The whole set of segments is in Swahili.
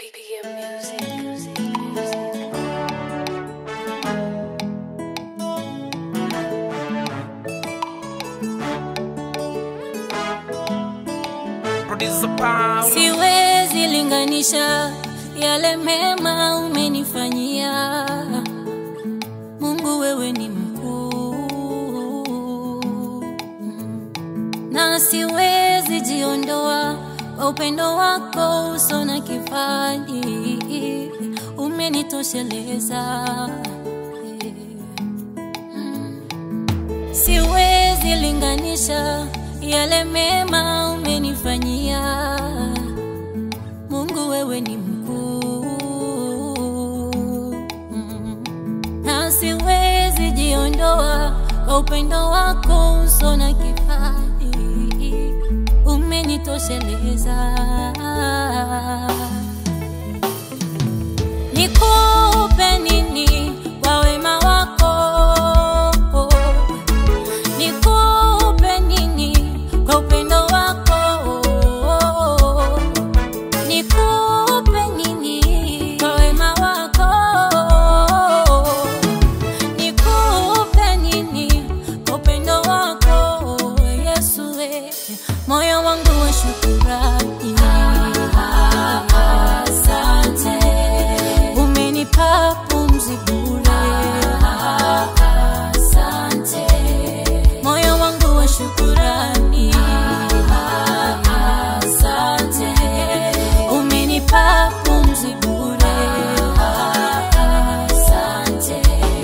PM Music, music, music. Producer Power. Siwezi linganisha yale mema umenifanyia Mungu, wewe ni mkuu, na siwezi jiondoa kwa upendo wako uso na kifani, umenitosheleza Siwezi linganisha yale mema umenifanyia Mungu, wewe ni mkuu, Mm. na siwezi jiondoa kwa upendo wako uso na kifani, umenitosheleza. Nikupe nini kwa wema wako? Nikupe nini kwa upendo wako? Nikupe nini kwa wema wako? Nikupe nini kwa upendo wako? Yesu, we, moyo wangu wa shukurani. Asante, umenipa pumzi bure. Asante, moyo wangu wa shukurani. Asante, umenipa pumzi bure. Asante,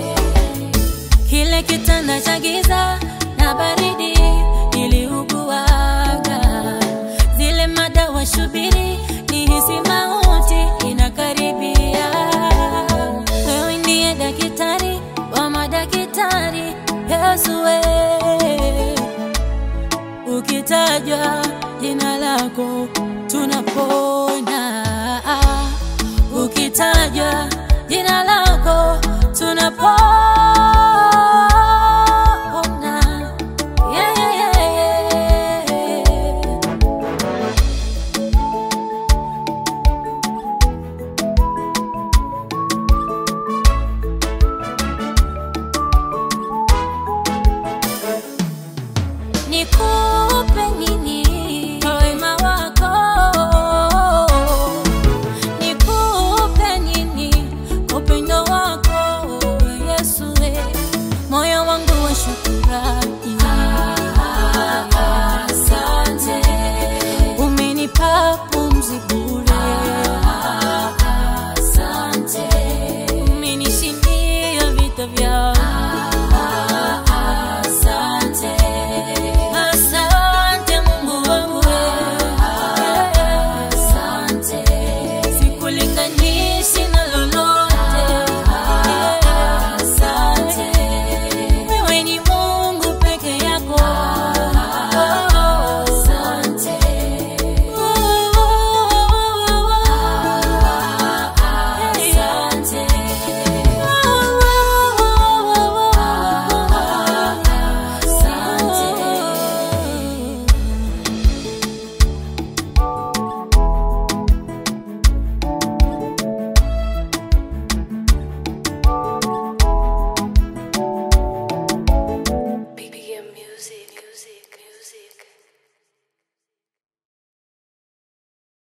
kile kitanda cha giza na baridi niliuguaga, zile madawa shubiri nihisi mauti inakaribia. Wewe ndiye daktari wa madaktari, Yesu wewe ukitajwa jina lako tunapona.